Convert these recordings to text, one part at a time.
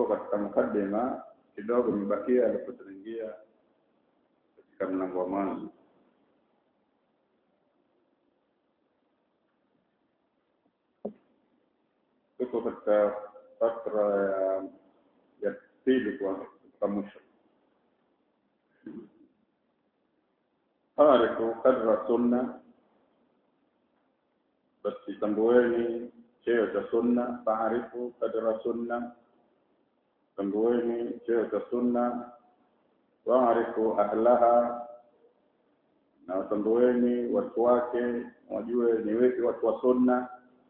tuko katika mukaddima kidogo imebakia alafu tunaingia katika mlango wa mwanzo tuko katika fatra ya ya pili kwa kwa mwisho arifu kadra sunna basi tambueni cheo cha sunna faarifu kadra sunna tambueni cheo cha sunna waarifu ahlaha na watambueni watu wake wajue ni wepi watu wa sunna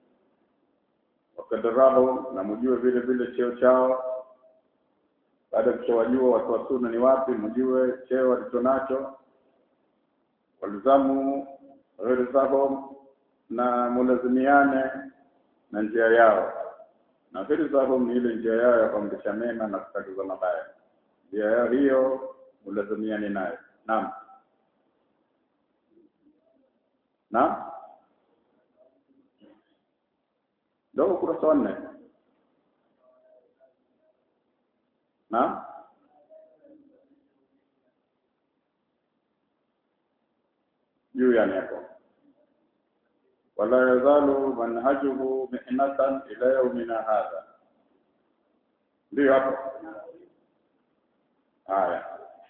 wakadarahu na mjue vile vile cheo chao baada ya kushawajua watu wa sunna ni wapi mjue cheo walicho nacho walizamu ghirzahum na mulazimiane na njia yao na ghirzahum ni ile njia yao ya kuamrisha mema na kukataza mabaya njia yao hiyo mulazimiane nayo naam naam ndio ukurasa wa nne naam juu yani hapo wala yazalu manhajuhu mihnatan ila yaumina hadha ndio hapo haya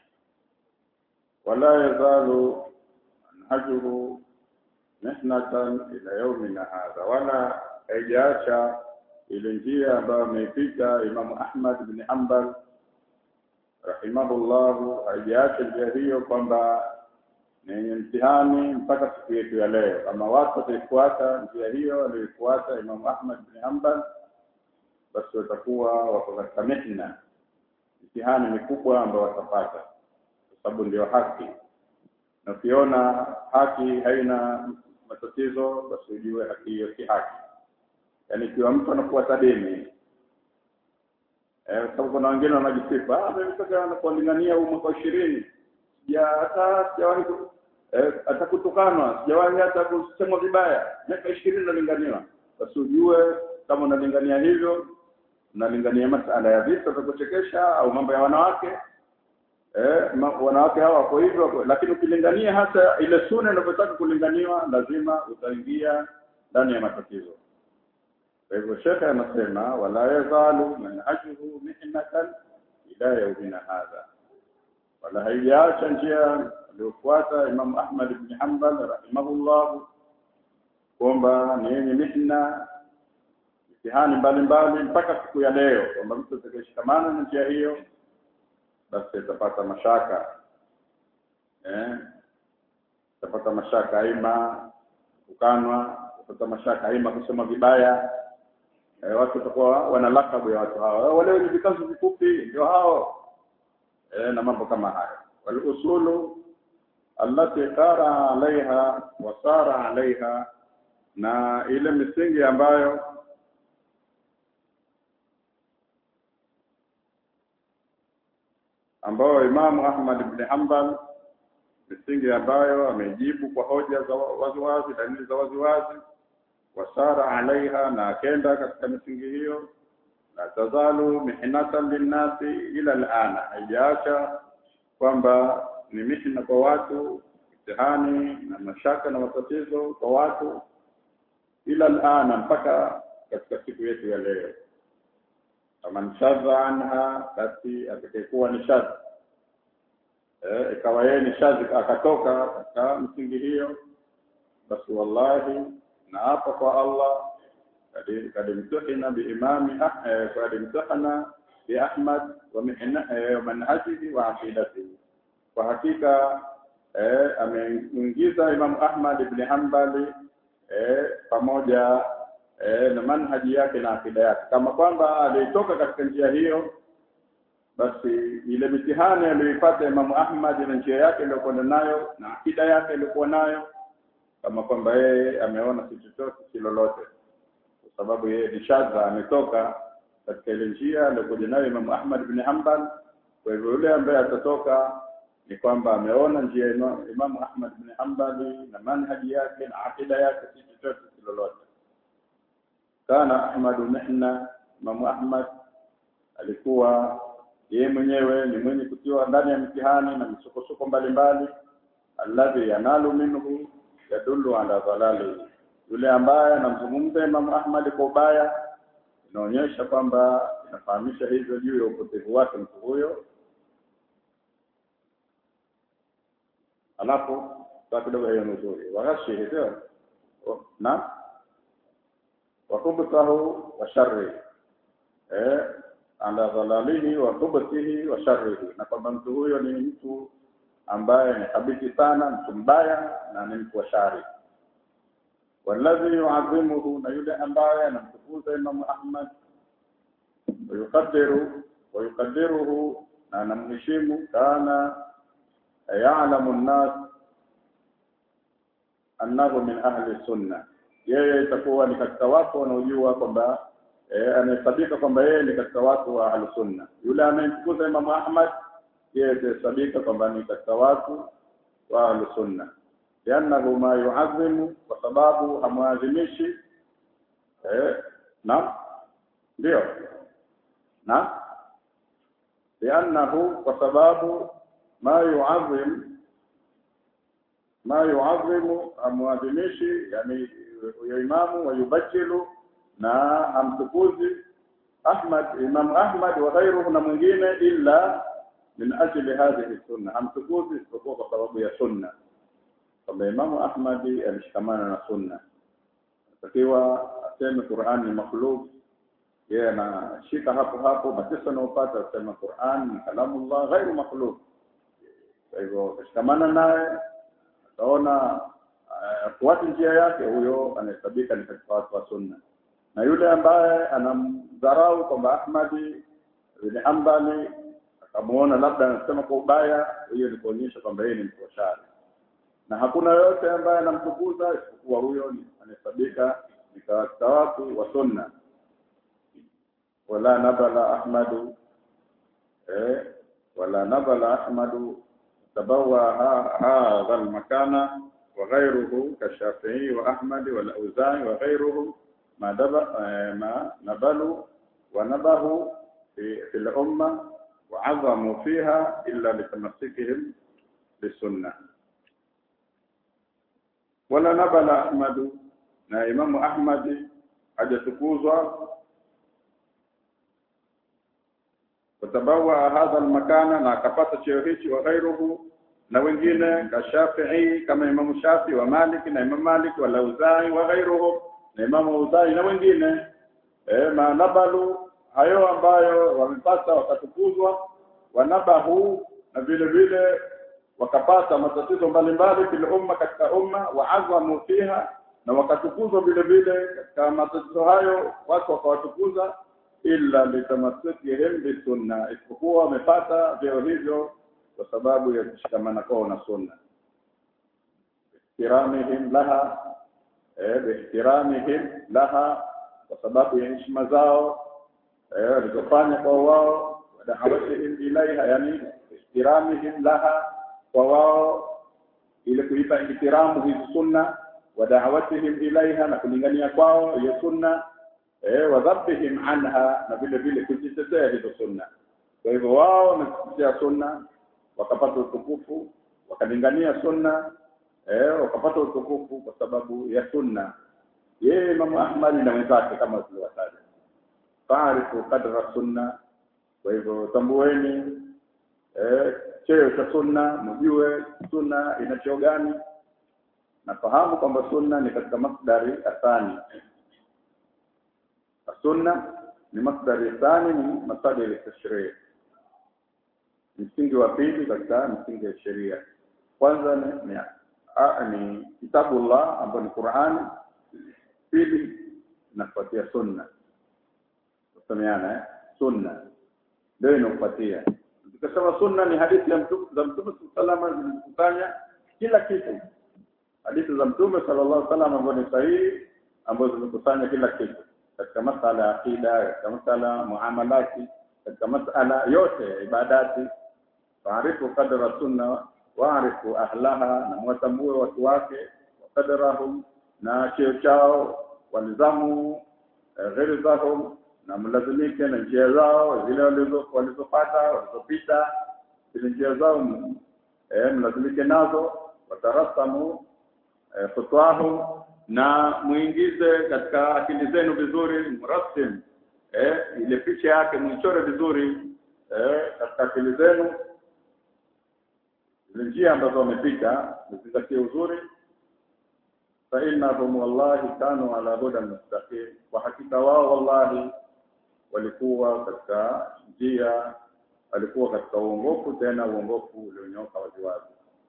wala yazalu manhajuhu mihnatan ila yaumina hadha wala haijaacha ile njia ambayo ameipita Imamu Ahmad bin Hanbal rahimahullahu haijaacha njia hiyo kwamba ni yenye mtihani mpaka siku yetu ya leo. Kama watu wataifuata njia hiyo aliyoifuata Imamu Ahmad bin Hanbal, basi watakuwa wako katika mihna, mtihani mikubwa ambao watapata, kwa sababu ndio haki. Na ukiona haki haina matatizo, basi ujue haki hiyo si haki. Yaani ikiwa mtu anafuata dini eh, sababu kuna wengine wanajisifa, ah, mimi nataka kuwalingania huu mwaka ishirini sija hata sijawahi ku- eh, hata kutukanwa sijawahi hata kusemwa vibaya miaka ishirini nalinganiwa basi ujue kama unalingania hivyo unalingania masala ya vita vya kuchekesha au mambo ya wanawake eh, ma, wanawake hawa wako hivyo wako- lakini ukilingania hasa ile suna inavyotaka kulinganiwa lazima utaingia ndani ya matatizo kwa hivyo shekhe anasema wala yazalu manhajuhu mihnatan ila yaumina hadha wala haijaacha njia aliyofuata Imam Ahmad ibn Hanbal rahimahullah kwamba ni yenye mihna mitihani mbalimbali mpaka siku ya leo kwamba mtu atakayeshikamana na njia hiyo basi atapata mashaka eh atapata mashaka aima kukanwa atapata mashaka aima kusema vibaya eh, watu watakuwa wana lakabu ya watu hawa wale wenye vikazo vifupi ndio hao eh, na mambo kama haya walusulu allati qara alaiha wa sara alaiha na ile misingi ambayo ambayo Imamu Ahmad ibn Hanbal misingi ambayo amejibu kwa hoja za waziwazi dalili za waziwazi wasara alaiha na akenda katika misingi hiyo la tazalu mihnatan linnasi ila alana haijaacha kwamba ni mihna kwa watu mtihani na mashaka na matatizo kwa watu ila alana mpaka katika siku yetu ya leo faman shadha anha basi atakayekuwa ni shadha eh, ikawa yeye ni shadhi akatoka katika msingi hiyo basi wallahi na hapa kwa Allah kad kad imtahana biimami kad imtahana bi Ahmad wa mihna wa manhajihi wa aqidatihi kwa hakika eh, ameingiza Imam Ahmad ibn Hanbali eh, pamoja eh, na manhaji yake na akida yake kama kwamba alitoka katika njia hiyo basi ile mitihani aliyoipata Imamu Ahmad na njia yake iliyokuwa nayo na akida yake iliyokuwa nayo kama kwamba yeye ameona si chochote si lolote kwa sababu yeye ni shadha ametoka katika ile njia aliyokuja nayo Imamu Ahmad bin Hanbal kwa hivyo yule ambaye atatoka ni kwamba ameona njia ya Ima- Imamu Ahmad bin Hanbali na manhaji yake na akida yake si chochote si lolote kana Ahmadu mihna Imamu Ahmad alikuwa yeye mwenyewe ni mwenye kutiwa ndani ya mtihani na misukosuko mbalimbali alladhi yanalu minhu yadullu ala dhalali yule ambaye anamzungumza Imam Ahmad kwa ubaya inaonyesha kwamba inafahamisha hivyo juu ya upotevu wake mtu huyo alafu kwa kidogo hiyo nzuri wagashi hivyo na wakubtahu wa sharri eh ala dhalalihi wa khubthihi wa sharrihi na kwamba mtu huyo ni mtu ambaye ni habiti sana mtu mbaya na ni mtu wa shari والذي يعظمه na yule ambaye anamtukuza Imam Ahmad ويقدر ويقدره na anamheshimu kana ya'lamu an-nas annahu min ahli sunna yeye itakuwa ni katika watu wanaojua kwamba eh, anahesabika kwamba yeye ni katika watu wa ahli sunna yule anayemtukuza Imam Ahmad yeye atahesabika kwamba ni katika watu wa ahli sunna liannahu ma yu'azzimu kwa sababu hamwadhimishi eh na ndio na liannahu kwa sababu ma yu'azzim ma yu'azzimu hamwadhimishi yani ya imamu wa yubajilu na amtukuzi Ahmad Imam Ahmad wa ghayruhu na mwingine illa min ajli hadhihi sunna amtukuzi isipokuwa kwa sababu ya sunna kwamba Imamu Ahmadi alishikamana na sunna atakiwa aseme Qur'an ni makhluk yeye anashika hapo hapo mateso anayopata asema Qur'an ni kalamullah ghairu makhluk kwa hivyo akishikamana naye ataona afuate njia yake huyo anahesabika ni katika watu wa sunna na yule ambaye anamdharau kwamba Ahmadi bin Hanbali akamuona labda anasema kwa ubaya hiyo ni kuonyesha kwamba yeye ni mtu wa shari na hakuna yote ambaye anamtukuza isipokuwa huyo anahesabika ni katika watu wa sunna wala nabala ahmadu eh wala nabala ahmadu tabawa hadha almakana وغيره كالشافعي وأحمد والأوزاعي وغيرهم ما دب ما نبلوا ونبهوا في, في الأمة وعظموا فيها إلا لتمسكهم بالسنة wala nabala ahmadu na imamu ahmadi hajatukuzwa watabawa hadha almakana na akapata cheo hichi wa ghairuhu na wengine ka Shafi'i kama imamu Shafi wa Malik na imamu Malik wa Lauzai wa ghairuhu na imamu Lauzai na wengine eh manabalu hayo ambayo wamepata wakatukuzwa wanabahu na vile vile wakapata matatizo mbalimbali fil umma katika umma waazamu fiha na wakatukuzwa vile vile katika matatizo hayo watu wakawatukuza illa litamasukihim bisunna isipokuwa wamepata vyeo hivyo kwa sababu ya kushikamana kwao na sunna ihtiramihim laha eh ihtiramihim laha kwa sababu ya heshima zao eh walizofanya kwa wao wadahawatihim ilaiha yani ihtiramihim laha kwa wao ile kuipa ihtiramu hizi sunna wa da'watihim ilaiha na kulingania kwao hiyo sunna eh wadhabihim anha na vile vile kujitetea hizo sunna kwa hivyo wao wamekutetea sunna wakapata utukufu wakalingania sunna eh wakapata utukufu kwa sababu ya sunna yeye Imam Ahmad na wenzake kama tuliwataja faarifu qadra sunna kwa hivyo tambueni eh cheo cha sunna mjue sunna ina cheo gani nafahamu kwamba sunna ni katika masdari athani sunna ni masdari athani ni masadiri ya tashrii msingi wa pili katika msingi ya sheria kwanza ni, ni, a, ni kitabullah ambayo ni Qur'ani pili inafuatia sunna tusemeana eh sunna ndio inafuatia tukasema sunna ni hadithi ya mtume za mtume sallallahu alaihi wasallam kila kitu hadithi za mtume sallallahu alaihi wasallam ambazo ni sahihi ambazo zimekusanya kila kitu katika masala ya akida katika masala muamalati katika masala yote ya ibadati faarifu qadra sunna waarifu ahlaha na mwatambue watu wake waqadrahum na cheo chao walizamu ghirzahum na mlazimike na njia zao zile walizo walizopata walizopita zile njia zao eh, mlazimike nazo watarasamu eh, khutwahum na muingize katika akili zenu vizuri mrasim eh, ile picha yake muichore vizuri eh, katika akili zenu zile njia ambazo wamepita mzingatie uzuri fa innahum wallahi kanu ala hudan mustaqim kwa hakika wao wallahi walikuwa katika njia walikuwa katika uongofu tena uongofu ulionyoka waziwazi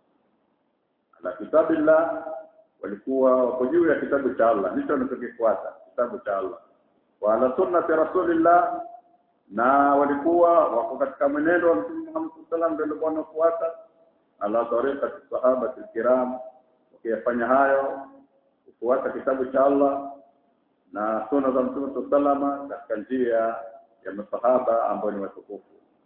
ala kitabillah walikuwa wako juu ya kitabu cha Allah ndicho wanachokifuata kitabu cha Allah wa ala sunnati rasulillah na walikuwa wako katika mwenendo wa Mtume Muhammad sallallahu alaihi wasallam ndio wanafuata ala tariqati sahaba kiram wakiyafanya hayo kufuata kitabu cha Allah na sunna za Mtume sallallahu katika njia ya masahaba ambao ni watukufu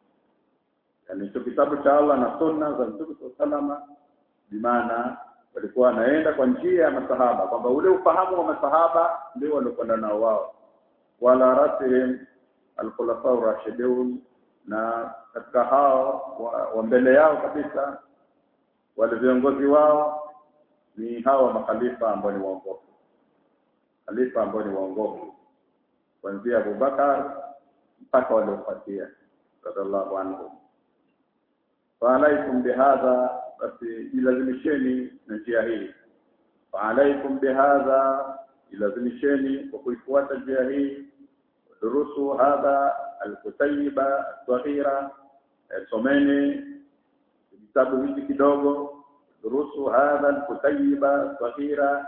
yani hicho kitabu cha Allah na sunna za Mtume sallallahu bimaana walikuwa wanaenda kwa njia ya masahaba kwamba ule ufahamu wa masahaba ndio waliokwenda nao wao wala rasihim alkhulafa rashidun na katika hao wa, wa mbele yao kabisa wale viongozi wao ni hawa makhalifa ambao ni waongofu khalifa ambao ni waongofu kuanzia Abubakar mpaka waliofuatia radhiallahu anhu fa alaikum bihadha basi ilazimisheni na njia hii fa alaikum bihadha ilazimisheni kwa kuifuata njia hii durusu hadha alkutayiba saghira someni kitabu hiki kidogo durusu hadha alkutayiba saghira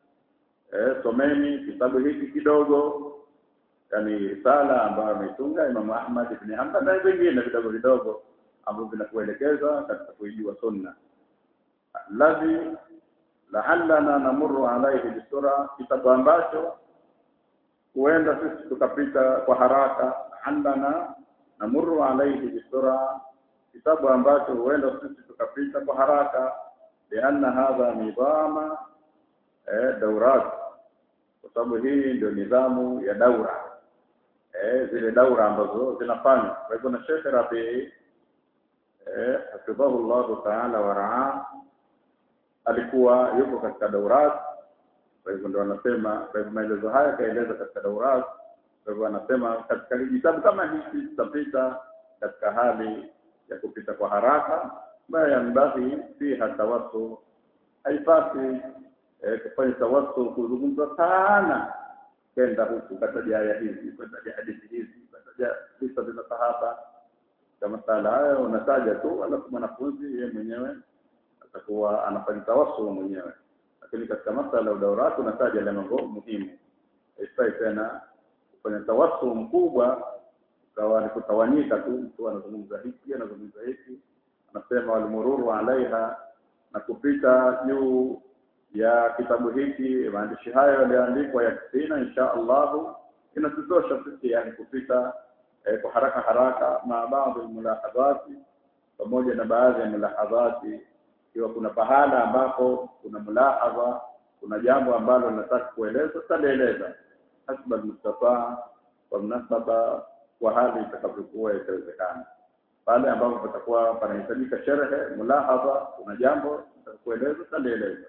someni kitabu hiki kidogo yani risala ambayo ameitunga Imam Ahmad ibn Hanbal na vingine vidogo vidogo ambavyo vinakuelekeza katika kuijua sunna alladhi la'allana namurru alayhi bisura kitabu ambacho huenda sisi tukapita kwa haraka la'allana namurru alayhi bisura kitabu ambacho huenda sisi tukapita kwa haraka lianna hadha nidhama eh, daurat kwa sababu hii ndio nidhamu ya daura eh, zile daura ambazo zinafanywa kwa hivyo na Sheikh Rabi eh, hafidhahu Allah ta'ala wa raa alikuwa yuko katika daurat kwa hivyo ndio anasema kwa hivyo maelezo haya kaeleza katika daurat kwa hivyo anasema katika kitabu kama hiki tutapita katika hali ya kupita kwa haraka ma yanbaghi fiha tawassu haipasi eh, kufanya tawassu kuzungumza sana kwenda huku kataja aya hizi kataja hadithi hizi kataja visa vya sahaba kama masala hayo unataja tu alafu mwanafunzi yeye mwenyewe atakuwa anafanya tawassul mwenyewe lakini katika masala ya daurati unataja yale mambo muhimu haifai tena kufanya tawassul mkubwa ukawa ni kutawanyika tu mtu anazungumza hiki anazungumza hiki anasema walimururu alaiha na kupita juu ya kitabu hiki maandishi hayo yaliyoandikwa ya kisina insha Allahu inatutosha sisi yani kupita eh, kwa haraka haraka na baadhi ya mulahadhati pamoja na baadhi ya mulahadhati ikiwa kuna pahala ambapo kuna mulahadha kuna jambo ambalo nataka kueleza tutalieleza hasba mustafa kwa mnasaba kwa hali itakavyokuwa itawezekana pale ambapo patakuwa panahitajika sherhe mulahadha kuna jambo kueleza tutalieleza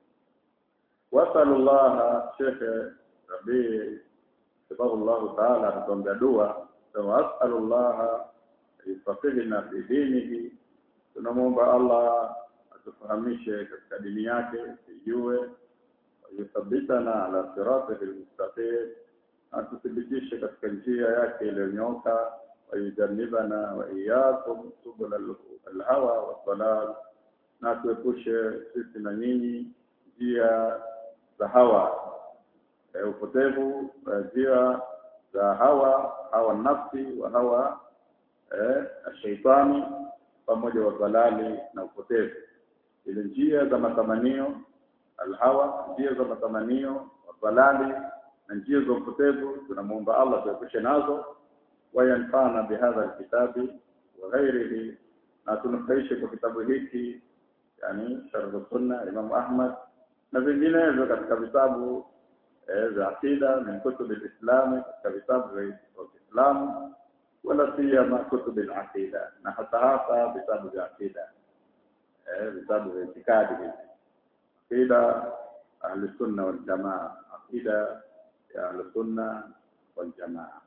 wasallallahu shekhe rabii sababu Allah taala anatuombea dua wasallallahu yufaqihna fi dinihi tunamwomba Allah atufahamishe katika dini yake tujue yuthabitana ala siratihi almustaqim atuthibitishe katika njia yake iliyonyoka wayujannibana wa iyyakum subul alhawa wassalal na tuepushe sisi na nyinyi njia za hawa e, upotevu njia za hawa hawa nafsi wa hawa eh, shaitani pamoja wa dhalali na upotevu ile njia za matamanio alhawa njia za matamanio wa dhalali na njia za upotevu tunamuomba Allah tuepushe nazo wayanfana bihadha alkitabi wa ghairihi na tunufaishe kwa kitabu hiki yani sharh sunna Imam Ahmad na vinginevyo katika vitabu eh, za akida min kutub al-Islam katika vitabu vya Uislamu wala siyama kutub al-aqida na hata hasa vitabu vya akida eh, vitabu vya itikadi hivi aqida ahli sunna wal jamaa aqida ya ahli sunna wal jamaa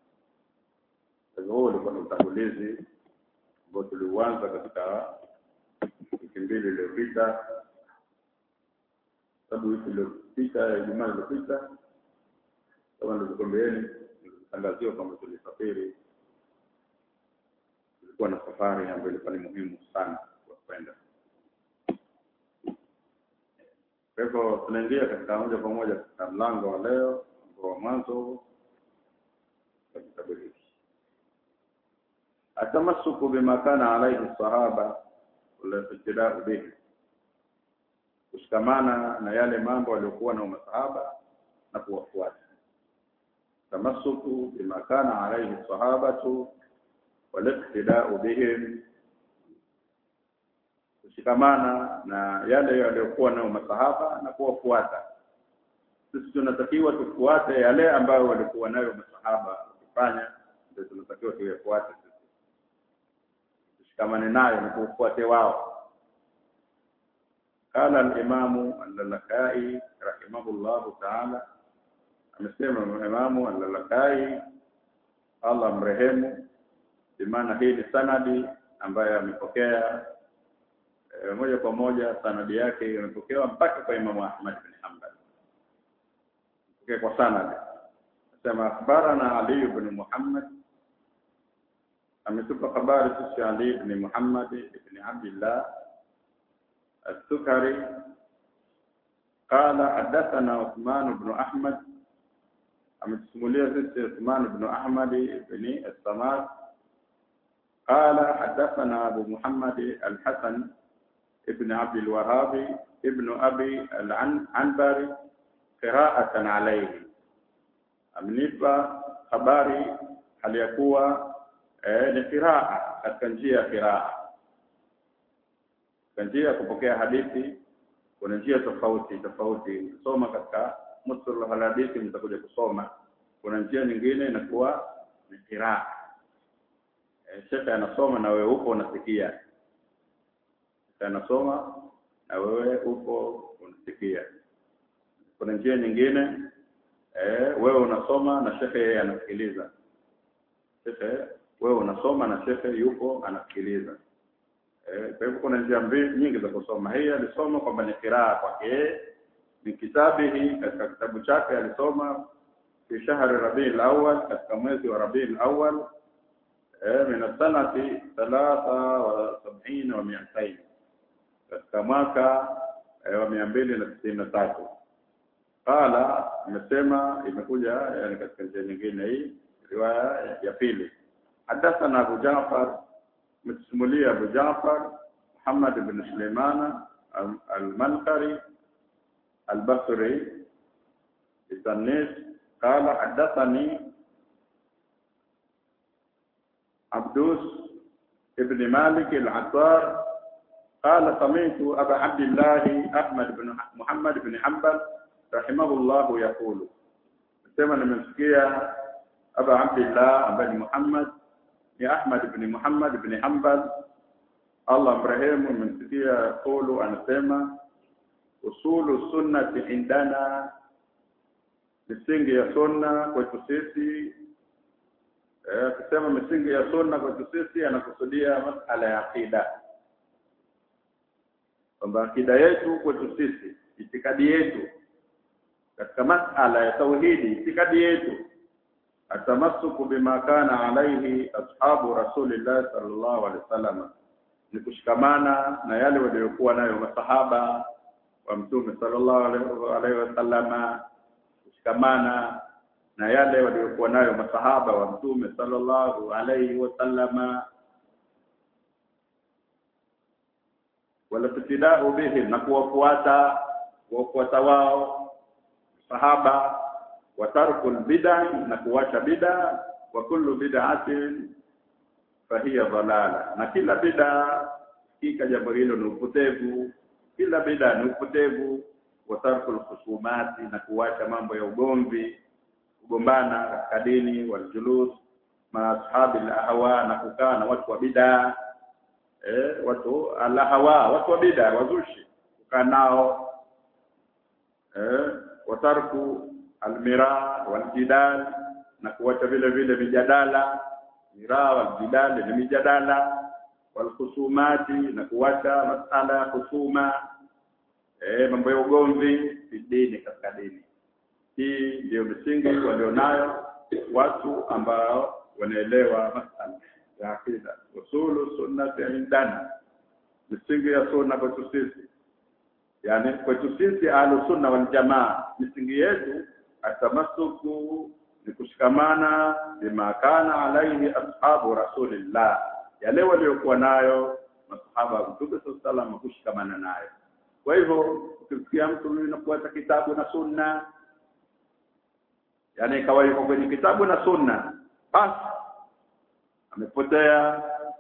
huo ulikuwa ni utangulizi ambao tuliuanza katika wiki mbili iliyopita sababu wiki iliyopita Ijumaa iliyopita kama nilivyokuambieni nilitangaziwa kwamba tulisafiri tulikuwa na safari ambayo ilikuwa ni muhimu sana kwa kwenda kwa hivyo tunaingia katika moja kwa moja katika mlango wa leo ambao wa mwanzo wa kitabu hiki atamasuku bima kana alaihi sahaba walitidau bihi kushikamana na yale mambo waliokuwa na masahaba na kuwafuata tamasuku bima kana alaihi sahabatu waliktidau bihim kushikamana na yale yaliyokuwa nayo masahaba na kuwafuata sisi tunatakiwa tufuate yale ambayo walikuwa nayo masahaba wakifanya ndio tunatakiwa tuyafuate sisi tushikamane nayo na kufuate wao قال الإمام اللالكائي رحمه الله تعالى amesema imamu al-Lalakai Allah mrehemu bimaana hii ni sanadi ambayo amepokea e, moja kwa moja sanadi yake imepokewa mpaka kwa Imamu Ahmad bin Hanbal pokea kwa sanadi nasema akhbarana Ali ibn Muhammad ametupa habari sisi Ali ibn Muhammad ibn Abdullah السكري قال حدثنا عثمان بن أحمد ametusimulia sisi Uthman ibn Ahmad ibn As-Samad قال حدثنا أبو محمد الحسن ابن عبد الوهاب ابن أبي العنبري قراءة عليه amenipa habari hali ya kuwa eh, ni qiraa katika njia ya qiraa katika njia ya kupokea hadithi kuna njia tofauti tofauti soma katika mustalah al-hadithi mtakuja kusoma kuna njia nyingine inakuwa ni qiraa e, shekhe anasoma na wewe upo unasikia shekhe anasoma na wewe upo unasikia kuna njia nyingine eh wewe unasoma na shekhe yeye anasikiliza shekhe wewe unasoma na shekhe yupo anasikiliza eh kwa hivyo kuna njia mbili nyingi za kusoma hii alisoma kwamba ni qiraa kwake ni kitabihi katika kitabu chake alisoma fi shahri rabiul awwal katika mwezi wa rabiul awwal eh min sanati 73 wa 200 katika mwaka wa 293 qala imesema imekuja yani katika njia nyingine hii riwaya ya pili hadathana Abu Ja'far mtisimulia Abu Ja'far Muhammad ibn Sulaimana al-Manqari البصري التنيس قال حدثني عبدوس ابن مالك العطار قال سمعت أبا عبد الله أحمد بن محمد بن حنبل رحمه الله يقول سمع من سكية أبا عبد الله بن محمد يا أحمد بن محمد بن حنبل الله إبراهيم من سكية يقول أنا سمع usulu sunnati indana misingi ya sunna kwetu sisi eh kusema misingi ya sunna kwetu sisi anakusudia masala ya akida kwamba akida yetu kwetu sisi itikadi yetu katika masala ya tauhidi itikadi yetu atamassuku bima kana alaihi ashabu rasulillah sallallahu alaihi wasallam ni kushikamana na yale waliokuwa nayo masahaba wa mtume sallallahu alaihi wasallama kushikamana na yale waliokuwa nayo masahaba wa mtume sallallahu alaihi wasallama wala tutidau bihim na kuwafuata kuwafuata wao sahaba wa tarkul bid'a na kuacha bid'a wa kullu bid'atin fahiya dhalala na kila bid'a kika jambo hilo ni upotevu kila bid'a ni upotevu wa tarkul khusumati na kuacha mambo ya ugomvi kugombana katika dini waljulus ma ashabi al-ahwa na kukaa na watu wa bid'a eh watu al-ahwa watu wa bid'a wazushi kukaa nao eh watarku almira waljidal na kuacha vile vile mijadala mira waljidal ni mijadala walkhusumati na kuacha masala ya khusuma eh mambo ya ugomvi dini katika dini hii ndio msingi walionayo watu ambao wanaelewa masala ya akida usulu sunnati indana misingi ya sunna kwetu sisi yani kwetu sisi ahlu sunna wal jamaa misingi yetu atamasuku ni kushikamana bima kana alaihi ashabu rasulillah yale waliokuwa nayo masahaba wa mtume sallallahu kushikamana nayo kwa hivyo ukisikia mtu anafuata kitabu na sunna yani ikawa yuko kwenye kitabu na sunna basi amepotea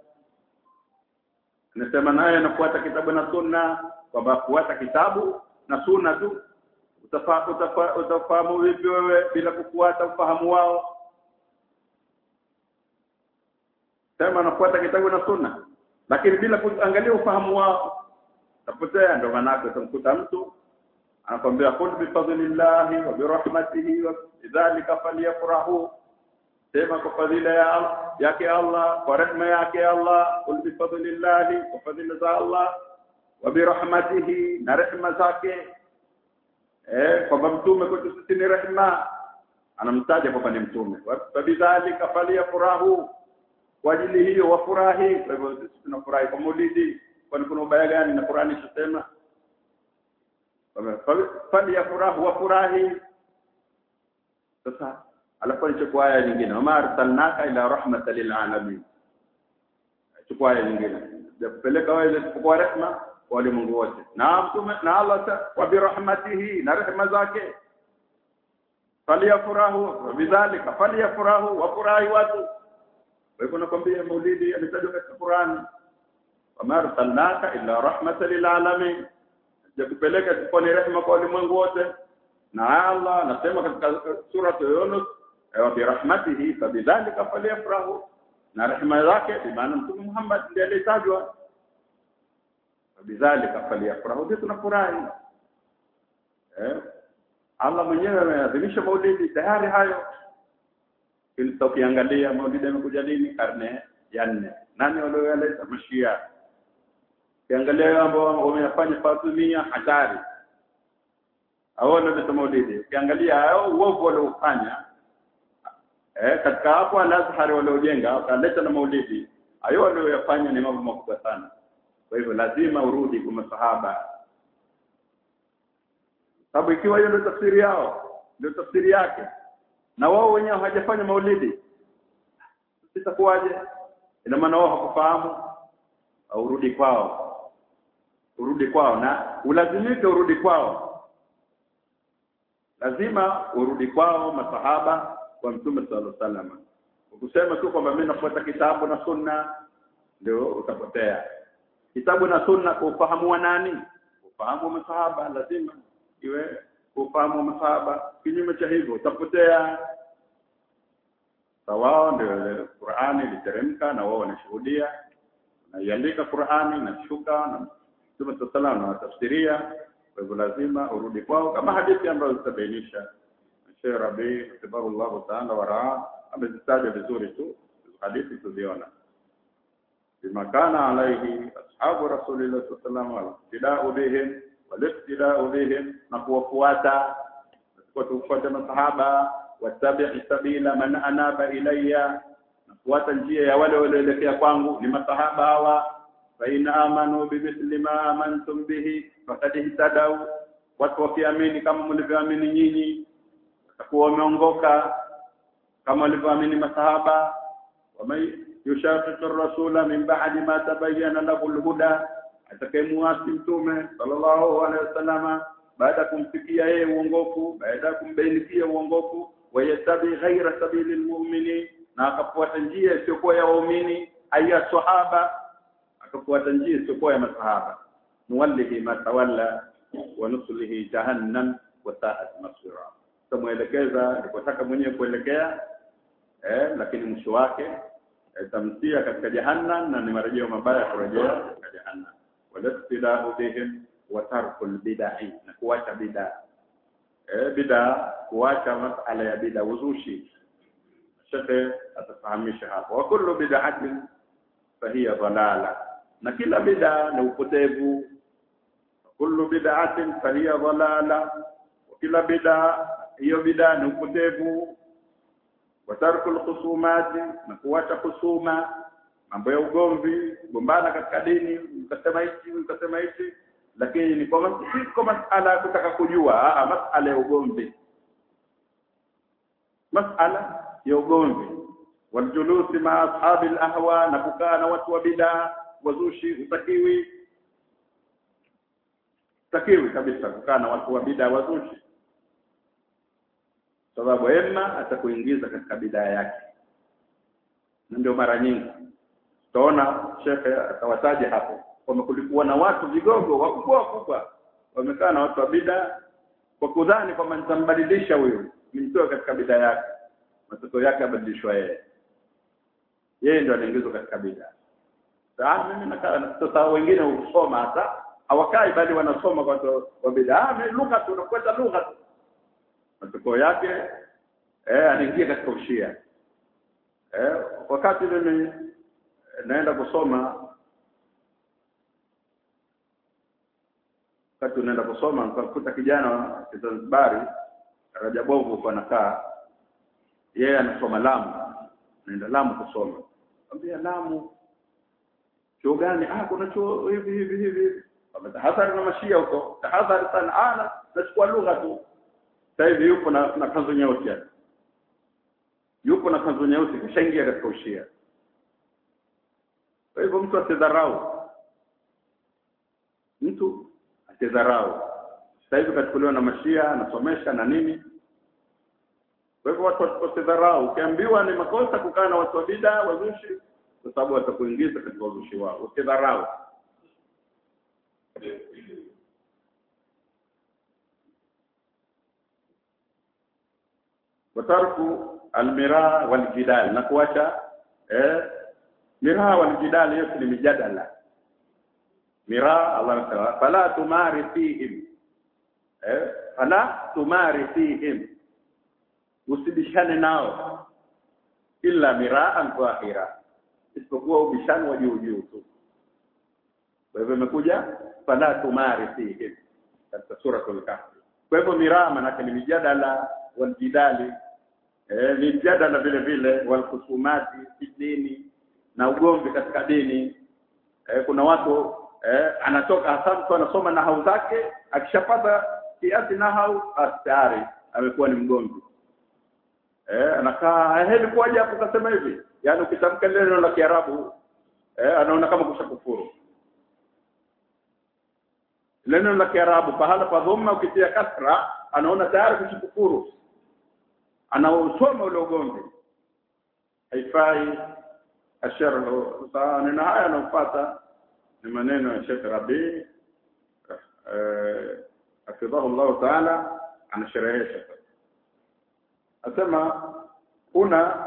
anasema naye anafuata kitabu na sunna kwamba kufuata kitabu na sunna tu utafa, utafa, utafahamu vipi wewe bila kufuata ufahamu wao sema anafuata kitabu na sunna lakini bila kuangalia ufahamu wao utapotea ndio maana utamkuta mtu anakwambia kul bi fadlillahi wa bi rahmatihi wa bidhalika falyafrahu sema kwa fadhila ya yake Allah kwa rehema yake Allah kul bi fadlillahi kwa fadhila za Allah wa bi rahmatihi na rehema zake eh kwamba mtume kwetu sisi ni rehema anamtaja kwamba ni mtume wa bidhalika falyafrahu kwa ajili hiyo wafurahi kwa hivyo sisi tunafurahi kwa maulidi kwani kuna ubaya gani na Qur'ani inasema fali ya furaha wafurahi sasa alafu nichukua aya nyingine wama arsalnaka ila rahmatan lil alamin chukua aya nyingine kupeleka wewe kwa rehema kwa walimwengu wote na mtume na Allah wa bi rahmatihi na rehema zake faliyafurahu bidhalika faliyafurahu wafurahi watu kwa hivyo nakwambia maulidi ametajwa katika Qur'ani wama arsalnaka illa rahmatan lil alamin jakupeleka kwa ni rehema kwa ulimwengu wote na Allah anasema katika sura Yunus wa bi rahmatihi fabidhalika falyafrahu na rehema zake bi maana mtume Muhammad ndiye aliyetajwa fabidhalika falyafrahu sisi tunafurahi eh Allah mwenyewe ameadhimisha maulidi tayari hayo ili ukiangalia maulidi yamekuja lini karne ya nne nani walioyaleta mashia ukiangalia ambao wameyafanya Fatimia hatari hao ndio maulidi ukiangalia hao uovu waliofanya eh katika hapo al-Azhar waliojenga wakaleta na maulidi hayo walioyafanya ni mambo makubwa sana kwa hivyo lazima urudi kwa masahaba sababu ikiwa hiyo ndio tafsiri yao ndio tafsiri yake na wao wenyewe hawajafanya maulidi sitakuwaje ina maana wao hakufahamu au urudi kwao urudi kwao na ulazimike urudi kwao lazima urudi kwao masahaba kwa mtume sallallahu alaihi wasallam ukusema tu kwamba mimi nafuata kitabu na sunna ndio utapotea kitabu na sunna kwa ufahamu wa nani ufahamu wa masahaba lazima iwe ufahamu wa masahaba kinyume cha hivyo utapotea wao ndio Qur'ani iliteremka na wao wanashuhudia naiandika Qur'ani na shuka na Mtume sallallahu na tafsiria kwa hivyo lazima urudi kwao kama hadithi ambazo zitabainisha Sheikh Rabi tabarallahu ta'ala waraa amezitaja vizuri tu hadithi tuziona bima kana alaihi ashabu rasulillah sallallahu alaihi wasallam bihim waliftidau bihim na kuwafuata kwa tufuate masahaba watabi'i sabila man anaba ilayya na kufuata njia ya wale walioelekea kwangu ni masahaba hawa fa in amanu bimithli ma amantum bihi faqad ihtadaw watu wakiamini kama mlivyoamini nyinyi watakuwa wameongoka kama walivyoamini masahaba wamay yushaqiqu rasula min ba'di ma tabayyana lahu al-huda atakayemuasi mtume sallallahu alaihi wasallama baada ya kumfikia yeye uongofu baada ya kumbainikia uongofu wayatabi ghaira sabili lmuminin na akafuata njia isiyokuwa ya waumini aya sahaba akafuata njia isiyokuwa ya masahaba nuwallihi ma tawalla wa nuslihi jahannam wa sa'at masira tumuelekeza alipotaka mwenyewe kuelekea eh, lakini mwisho wake itamtia katika jahannam na ni marejeo mabaya kurejea katika jahannam walastidau bihim wa tarkul bid'ah na kuacha bid'a eh, bid'a kuacha masala ya bid'a uzushi shekhe atafahamisha hapo wa kullu bid'atin fahiya dhalala na kila bid'a ni upotevu kullu bid'atin fahiya dhalala wa kila bid'a hiyo bid'a ni upotevu wa tarkul khusumati na kuacha kusuma mambo ya ugomvi gombana katika dini ukasema hichi ukasema hichi lakini ni kwa si kwa masala ya kutaka kujua ah masala ya ugomvi masala ya ugomvi waljulusi ma ashabi alahwa na kukaa na watu wa bid'a wazushi utakiwi utakiwi kabisa kukaa na watu wa bid'a wazushi sababu ema atakuingiza katika bid'a yake na ndio mara nyingi tutaona shekhe atawataja hapo kwamba kulikuwa na watu vigogo wakubwa wakubwa wamekaa na watu wa bid'a kwa kudhani kwamba nitambadilisha huyu nimtoe katika bid'a yake matokeo yake abadilishwa yeye yeye ndio anaingizwa katika bid'a sasa mimi nakaa sasa wengine husoma hata hawakai bali wanasoma kwa watu wa bid'a ah mimi lugha tu nakwenda lugha tu matokeo yake eh anaingia katika ushia eh wakati mimi naenda kusoma wakati unaenda kusoma nikakuta kijana wa Zanzibari Rajabovu kwa nakaa yeye anasoma Lamu naenda Lamu kusoma ambia Lamu chuo gani ah kuna chuo hivi hivi hivi tahadhari na mashia huko tahadhari sana ana nachukua lugha tu sasa hivi yupo na, na kanzu nyeusi hapa yupo na kanzu nyeusi kishaingia katika ushia kwa hivyo mtu asidharau mtu asidharau sasa hivi kachukuliwa na mashia anasomesha na nini kwa hivyo watu wasidharau ukiambiwa ni makosa kukaa na watu wa bid'a wazushi kwa sababu watakuingiza katika uzushi wao usidharau watarku almira waljidal na kuacha eh mira waljidal yote ni mijadala mira Allah ta'ala fala tumari fihim eh fala tumari fihim usibishane nao illa miraan dhahira isipokuwa ubishani wa juu juu tu kwa hivyo imekuja fala tumari fihim katika suratul kahfi kwa hivyo miraa manake ni mijadala waljidali eh ni mjadala vile vile walkhusumati fi dini na ugomvi katika dini eh, kuna watu eh, anatoka hasa mtu anasoma nahau zake akishapata kiasi nahau tayari amekuwa ni mgomvi eh anakaa heli kuaje hapo kasema hivi yani ukitamka neno la Kiarabu eh anaona kama kushakufuru neno la Kiarabu pahala pa dhamma ukitia kasra anaona tayari kushakufuru anausoma ule ugomvi haifai asharhu neno haya anafuata ni maneno ya Sheikh Rabi eh afidhahu Allah Ta'ala anasherehesha asema kuna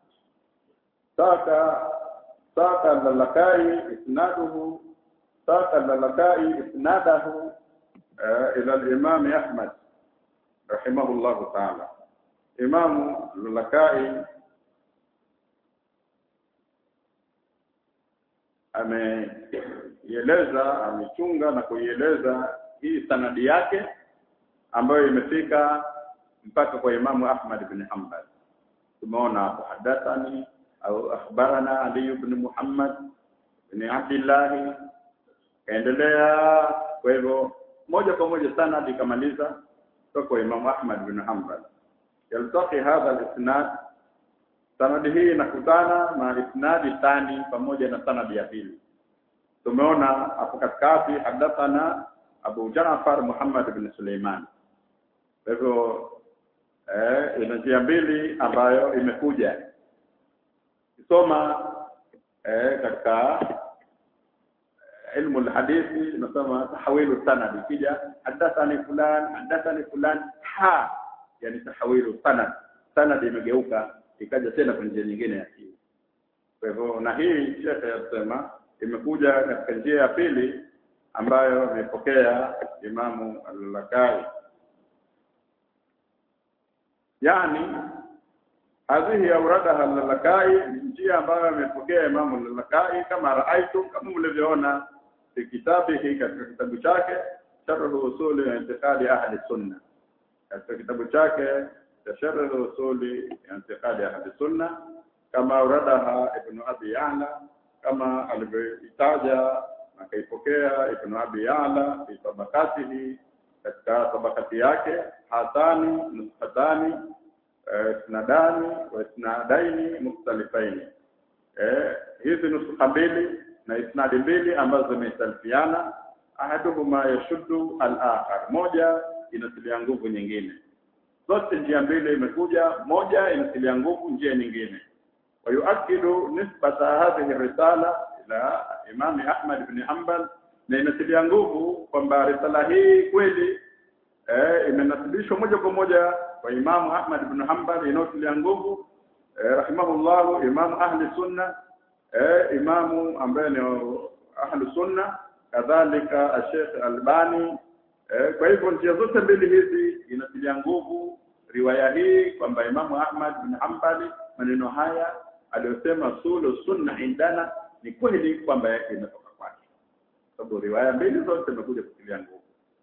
saka saka lalakai isnaduhu saka lalakai isnadahu ila al-imam Ahmad rahimahullah ta'ala imam lalakai ameieleza amechunga na kuieleza hii sanadi yake ambayo imefika mpaka kwa Imamu Ahmad bin Hanbal tumeona hapo hadathani au akhbarana Ali ibn Muhammad bin Abdullah kaendelea kwa hivyo moja kwa moja sana hadi kamaliza kutoka kwa Imamu Ahmad bin Hanbal yaltaqi hadha al-isnad sanadi hii inakutana na isnadi thani pamoja na sanadi ya pili tumeona hapo katikati hadathana Abu Ja'far Muhammad bin Suleiman kwa hivyo eh ina njia mbili ambayo imekuja kisoma eh katika ilmu alhadithi tunasema tahawilu sanad ikija hadathani fulan hadathani fulan ha yani tahawilu sanad sanad imegeuka ikaja tena kwa njia nyingine ya pili kwa hivyo na hii shekhe yasema imekuja katika njia ya pili ambayo amepokea Imamu al-Lakai yani hadhihi auradaha al-Lakai njia ambayo amepokea Imamu al-Lakai kama raaitu kama mlivyoona fi kitabihi katika kitabu chake sharh usuli wa intiqadi ahli sunna katika kitabu chake cha sharh usuli wa intiqadi ahli sunna kama auradaha ibn abi ya'la kama alivyoitaja akaipokea ibn abi ya'la fi tabakatihi katika tabakati yake hatani nushatani isnadani wa isnadaini mukhtalifaini eh hizi nusha mbili na isnadi mbili ambazo zimesalifiana ahaduhuma yashuddu al-akhar moja inatilia nguvu nyingine zote njia mbili imekuja moja inatilia nguvu njia nyingine ويؤكد نسبة هذه الرسالة إلى إمام أحمد بن حنبل na inatilia nguvu kwamba risala hii kweli eh, imenasibishwa moja kwa moja kwa Imamu Ahmad ibn Hanbal inayotilia nguvu eh, rahimahullahu Imamu ahli sunna eh, Imamu ambaye ni ahli sunna kadhalika Sheikh Albani eh, kwa hivyo njia zote mbili hizi inatilia nguvu riwaya hii kwamba Imamu Ahmad bin Hanbali maneno haya aliyosema sulu sunna indana ni kweli kwamba yake imetoka kwake sababu riwaya mbili zote zimekuja kutilia nguvu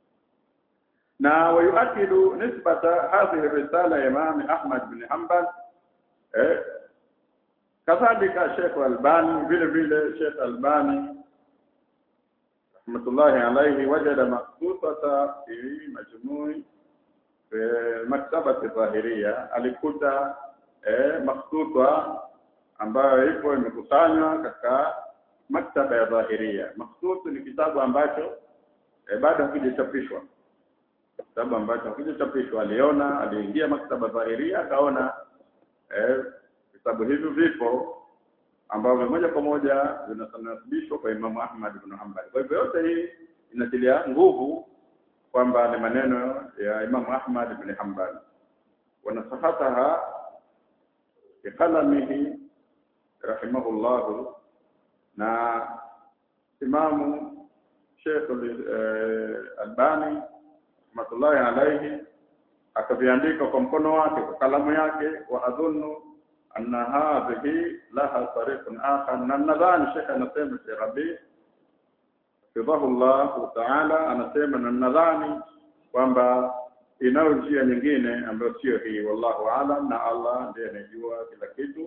na wayuakidu nisbata hadhihi risala ya Imam Ahmad bin Hanbal eh kadhalika Sheikh Albani vile vile Sheikh Albani rahmatullahi alayhi wajada maqsutata fi majmui maktabati dhahiria alikuta eh, makhtuta ambayo ipo imekusanywa katika maktaba ya dhahiria makhtutu ni kitabu ambacho eh, bado hakijachapishwa kitabu ambacho hakijachapishwa aliona aliingia maktaba dhahiria akaona eh, vitabu hivyo vipo ambavyo moja kwa moja vinasanasibishwa kwa Imamu Ahmad ibn Hanbal kwa hivyo yote hii inatilia nguvu kwamba ni maneno ya Imamu Ahmad ibn Hanbal wanasahataha biqalamihi rahimahullah na Imamu Sheikh Albani rahmatullahi alayhi akaviandika kwa mkono wake kwa kalamu yake wa adhunnu anna hadhihi laha tariqun akhar na nadhani Sheikh anasema Sheikh Rabi Fidahu Allah Ta'ala anasema na nadhani kwamba inayo njia nyingine ambayo sio hii wallahu alam na Allah ndiye anajua kila kitu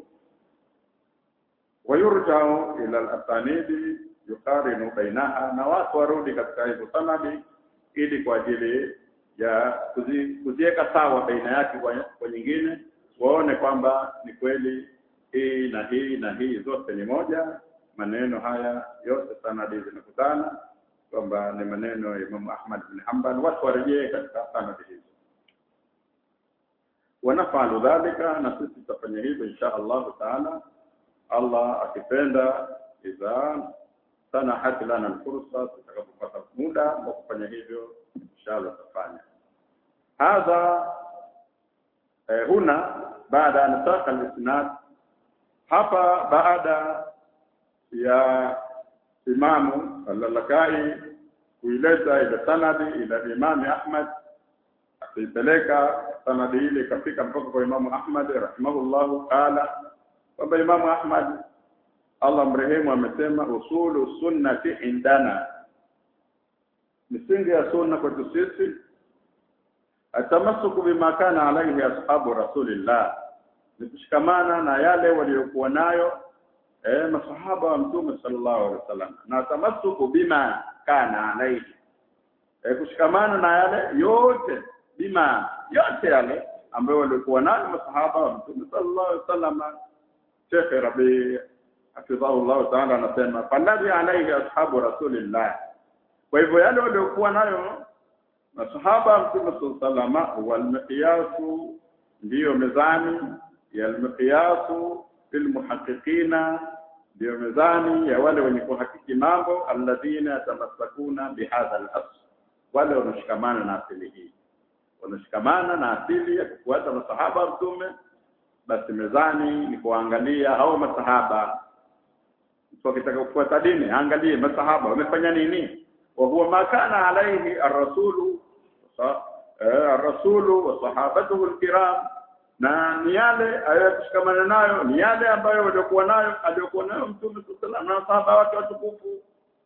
wayurjau ila al-asanidi yuqarinu bainaha na watu warudi katika hizo sanadi ili kwa ajili ya kuzi, kuziweka sawa baina yake kwa, kwa nyingine waone kwamba ni kweli hii na hii na hii zote ni moja maneno haya yote sanadi zinakutana kwamba ni maneno ya Imam Ahmad bin Hanbal watu warejee katika sanadi hizo wanafalu dhalika na sisi tutafanya hivyo insha Allah taala Allah akipenda idha sanahat lana alfursa tutakapopata muda wa kufanya hivyo inshallah tutafanya hadha eh, huna baada an saqa al-isnad hapa baada ya imamu al-Lakai kuileta ile sanadi ila Imam Ahmad akaipeleka sanadi ile ikafika mpaka kwa Imamu Ahmad rahimahullahu qala kwamba Imamu Ahmad Allah mrehemu amesema usulu sunnati indana misingi ya sunna kwetu sisi atamasuku bima kana alaihi ashabu rasulillah ni kushikamana na yale waliokuwa nayo eh masahaba wa mtume sallallahu alaihi wasallam na tamasuku bima kana alaihi eh kushikamana na yale yote bima yote yale ambayo walikuwa nayo masahaba wa mtume sallallahu alaihi wasallam Sheikh Rabi hafidhahu Allah ta'ala anasema falladhi alaihi ashabu rasulillah kwa hivyo yale waliokuwa nayo masahaba mtume sallallahu alaihi wal miqyasu ndiyo mezani ya al-miqyasu fil muhaqqiqina ndio mizani ya wale wenye kuhakiki mambo alladhina yatamassakuna bihadha al-asl wale wanaoshikamana na asili hii wanashikamana na asili ya kufuata masahaba wa mtume basi mezani ni kuangalia hao masahaba mtu akitaka kufuata dini angalie masahaba wamefanya nini wa huwa ma kana alaihi ar-rasulu ar-rasulu wa sahabatuhu al-kiram na ni yale aliyoshikamana nayo ni yale ambayo waliokuwa nayo aliyokuwa nayo mtume sallallahu na sahaba wake watukufu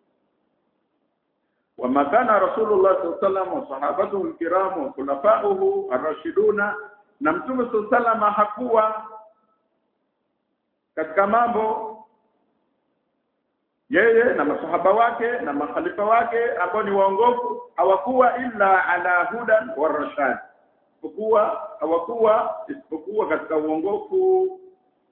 وما كان رسول الله صلى الله عليه وسلم وصحابته الكرام وخلفائه الراشدون na mtume sallallahu hakuwa katika mambo yeye na masahaba wake na makhalifa wake ambao ni waongofu hawakuwa illa ala hudan wa rashad isipokuwa hawakuwa isipokuwa katika uongofu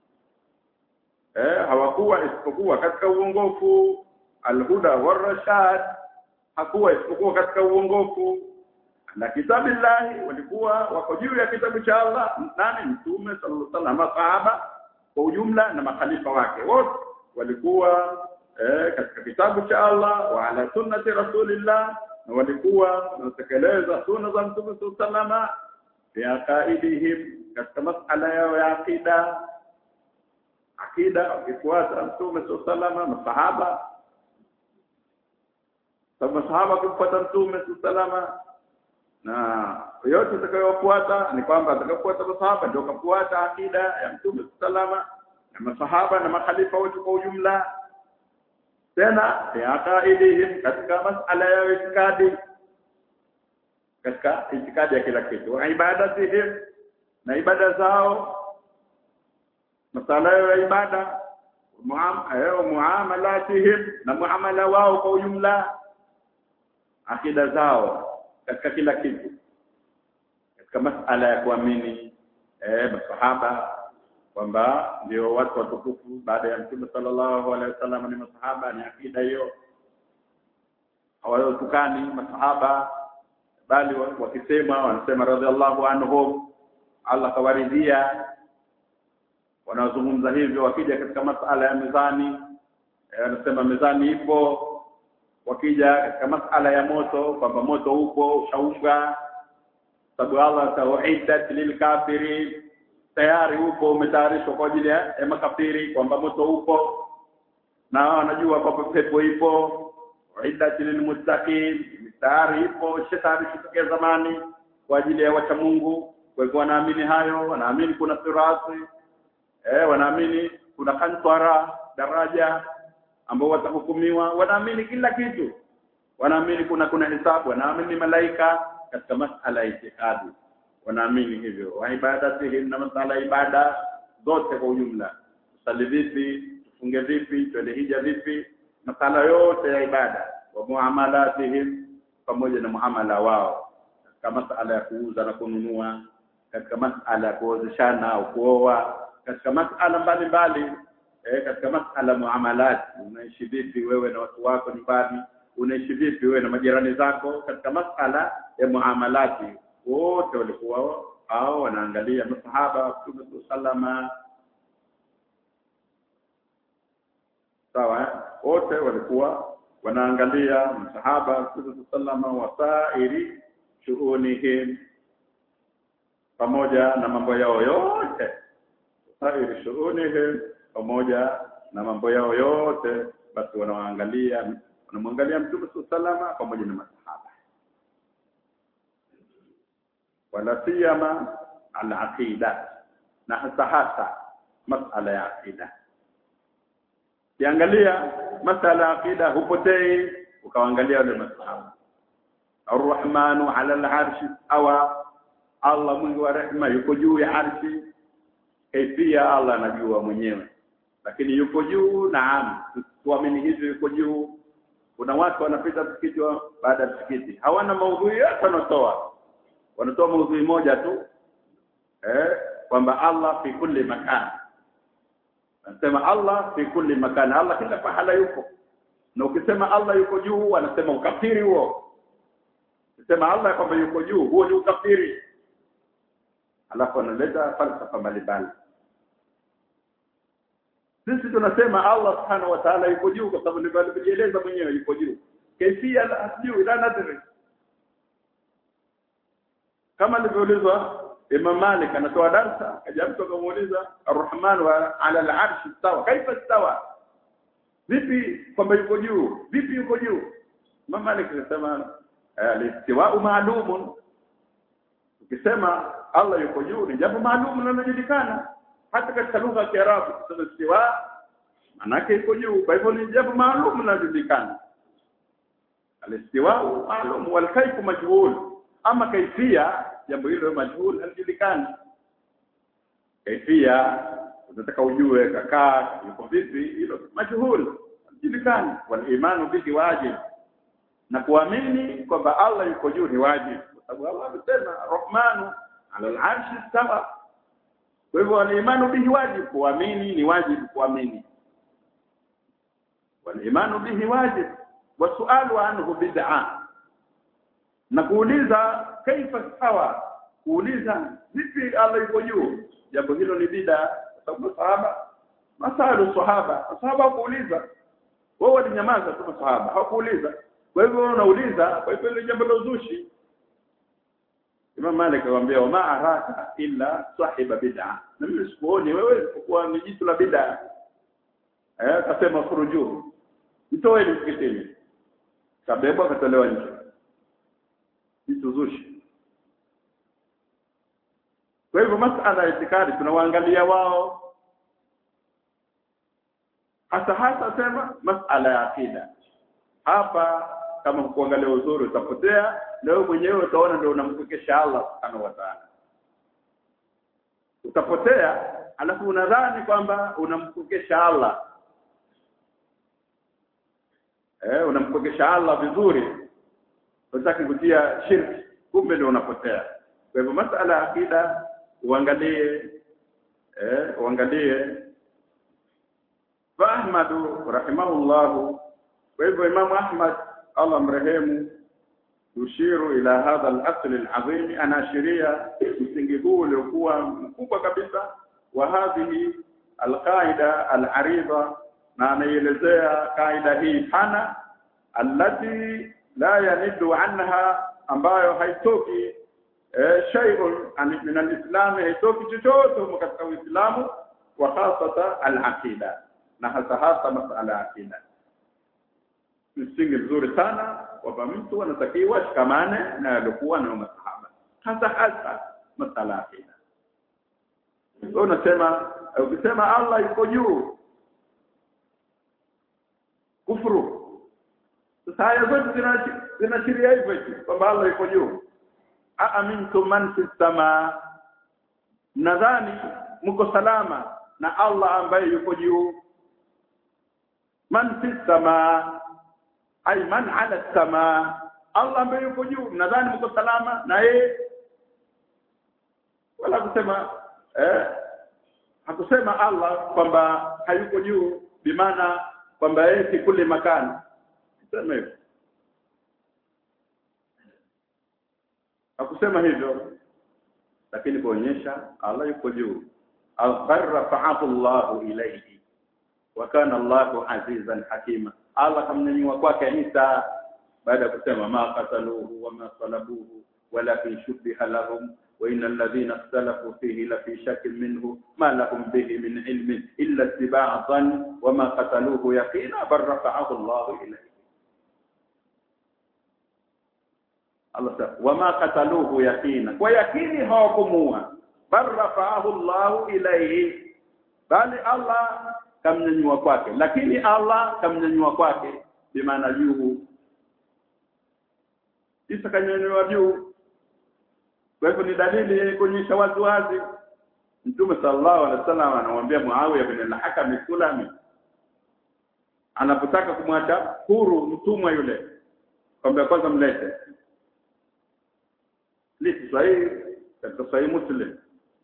eh hawakuwa isipokuwa katika uongofu alhuda wa rashad hakuwa isipokuwa katika uongofu na kitabillahi walikuwa wako juu ya kitabu cha Allah nani mtume sallallahu alaihi wasallam masahaba kwa ujumla na makhalifa wake wote walikuwa eh, katika kitabu cha Allah wa ala sunnati rasulillah na walikuwa wanatekeleza sunna za mtume sallallahu alaihi wasallam fi aqaidihim katika masala yao ya akida akida wakifuata mtume sallallahu alaihi wasallam masahaba sababu masahaba wakifuata mtume sallallahu na yote atakayofuata ni kwamba atakayofuata masahaba ndio kafuata akida ya mtume sallallahu na masahaba na makhalifa wote kwa ujumla tena yaqaidihim katika masala ya itikadi katika itikadi ya kila kitu wa ibadatihim na ibada zao masala ya ibada muamalatihim na muamala wao kwa ujumla akida zao katika kila kitu katika masala ya kuamini eh masahaba kwamba ndio watu watukufu baada ya mtume sallallahu alaihi wasallam ni masahaba ni akida hiyo hawatukani masahaba bali wakisema wanasema radhiallahu anhum Allah kawaridhia wanazungumza hivyo wakija katika masala ya mizani wanasema mizani ipo wakija katika masala ya moto kwamba moto upo ushausha sababu Allah tauhidat lilkafirin tayari upo umetayarishwa kwa ajili ya makafiri kwamba moto upo na wanajua kwamba pepo ipo uiddat lilmuttaqin tayari ipo shetani tokea zamani kwa ajili ya wacha Mungu kwa hivyo wanaamini hayo wanaamini kuna sirati eh wanaamini kuna kantara daraja ambao watahukumiwa wanaamini kila kitu wanaamini kuna kuna hisabu wanaamini malaika katika masala ya itikadi wanaamini hivyo wa ibadatihim na masala ibada zote kwa ujumla tusali vipi tufunge vipi twende hija vipi masala yote ya ibada wa muamalatihim pamoja na muamala wao katika masala ya kuuza na kununua katika masala ya kuozeshana au kuoa katika masala mbalimbali eh, katika masala muamalat unaishi vipi wewe na watu wako nyumbani unaishi vipi wewe na majirani zako katika masala ya muamalati wote walikuwa hao wanaangalia masahaba wa Mtume sallama sawa wote walikuwa wanaangalia masahaba wa Mtume sallama wasairi shughunihim pamoja na mambo yao yote wasairi shughunihim pamoja na mambo yao yote basi wanaangalia wanamwangalia Mtume sallama pamoja na masahaba wala siyama al-aqida na hasa hasa masala ya aqida kiangalia masala ya aqida hupotei ukaangalia wale masahaba Ar-Rahmanu 'ala al-'arshi awa Allah mwingi wa rehema yuko juu ya arshi kaifia Allah anajua mwenyewe lakini yuko juu naam tuamini hivyo yuko juu kuna watu wanapita msikiti baada ya msikiti hawana maudhui yote wanatoa wanatoa maudhui moja tu eh kwamba Allah fi kulli makan anasema Allah fi kulli makan Allah kila pahala yuko na ukisema Allah yuko juu wanasema ukafiri huo ukisema Allah kwamba yuko juu huo ni ukafiri alafu analeta falsafa mbalimbali sisi tunasema Allah subhanahu wa ta'ala yuko juu kwa sababu ndivyo alivyojieleza mwenyewe yuko juu kaifia la juu la nadri kama alivyoulizwa Imam Malik anatoa darsa kaja mtu akamuuliza Ar-Rahman wa ala al-arsh istawa kaifa istawa vipi kwamba yuko juu vipi yuko juu Imam Malik anasema al-istiwa ma'lumun ukisema Allah yuko juu ni jambo maalum linalojulikana hata katika lugha ya Kiarabu kusema istiwa manake yuko juu kwa hivyo ni jambo maalum linalojulikana al-istiwa maalum wal kayfu majhul ama kaifia jambo hilo majhul halijulikani kaifia unataka ujue kakaa yuko vipi hilo majhul halijulikani wal imanu bihi wajib na kuamini kwamba Allah yuko juu ni wajib kwa sababu Allah amesema Rahmanu ala al-arshi istawa kwa hivyo al-imanu bihi wajib kuamini ni wajib kuamini wal-imanu bihi wajib wasualu anhu bid'ah na kuuliza kaifa sawa kuuliza vipi Allah yuko juu jambo hilo ni bid'a kwa sababu sahaba masalu sahaba sahaba kuuliza wao walinyamaza tu sahaba hawakuuliza kwa hivyo unauliza kwa hivyo ile jambo la uzushi Imam Malik akamwambia wama araka illa sahiba bid'a na mimi sikuoni wewe kwa ni jitu la bid'a eh akasema furuju itoe msikitini kabebwa akatolewa nje vitu zushi kwa hivyo masala ya itikadi tunawaangalia wao hasa hasa sema masala ya akida hapa kama kuangalia uzuri utapotea na wewe mwenyewe utaona ndio unamkekesha Allah subhanahu wa ta'ala utapotea alafu unadhani kwamba unamkekesha Allah eh unamkekesha Allah vizuri unataka kutia shirki kumbe ndio unapotea kwa hivyo masala ya akida uangalie eh uangalie fa Ahmad rahimahullah kwa hivyo Imam Ahmad Allah mrehemu yushiru ila hadha al-asl al-azim anaashiria msingi huu uliokuwa mkubwa kabisa wa hadhihi al-qaida al-arida na anaelezea kaida hii pana allati la yanidu anha ambayo haitoki eh, shay'un min al-islam haitoki chochote katika Uislamu wa hasata al-aqida na hasa hasa masala ya aqida msingi mzuri sana kwamba mtu anatakiwa shikamane na alikuwa na masahaba hasa hasa masala ya aqida wewe unasema ukisema Allah yuko juu kufuru sasa aya zote zinashiria hivyo hivyo kwamba Allah yuko juu aamintum man fis sama nadhani mko salama na Allah ambaye yuko juu man fis sama ay man ala sama Allah ambaye yuko juu nadhani mko salama na yeye wala kusema eh hakusema Allah kwamba hayuko juu bimaana kwamba yeye si kule makani sema hivyo hakusema hivyo lakini kuonyesha Allah yuko juu al-rafa'ahu Allah ilayhi wa kana Allahu azizan hakima Allah kamnyanyua kwake Isa baada ya kusema ma qataluhu wa ma salabuhu walakin shubbiha lahum wa innal ladhina ikhtalafu fihi la fi shakkin minhu ma lahum bihi min ilmin illa ittiba'a dhann wa ma qataluhu yaqina bal rafa'ahu Allah ilayhi Allah wa ma qataluhu yaqina kwa yakini hawakumua bal rafa'ahu Allah ilayhi bali Allah kamnyanyua kwake lakini Allah kamnyanyua kwake bimaana juu Isa kanyanyua juu kwa hivyo ni dalili kuonyesha wazi wazi Mtume sallallahu alaihi wasallam anamwambia Muawiya bin al-Hakam Sulami anapotaka kumwacha huru mtumwa yule kwamba kwanza mlete lisi sahihi katika sahihi Muslim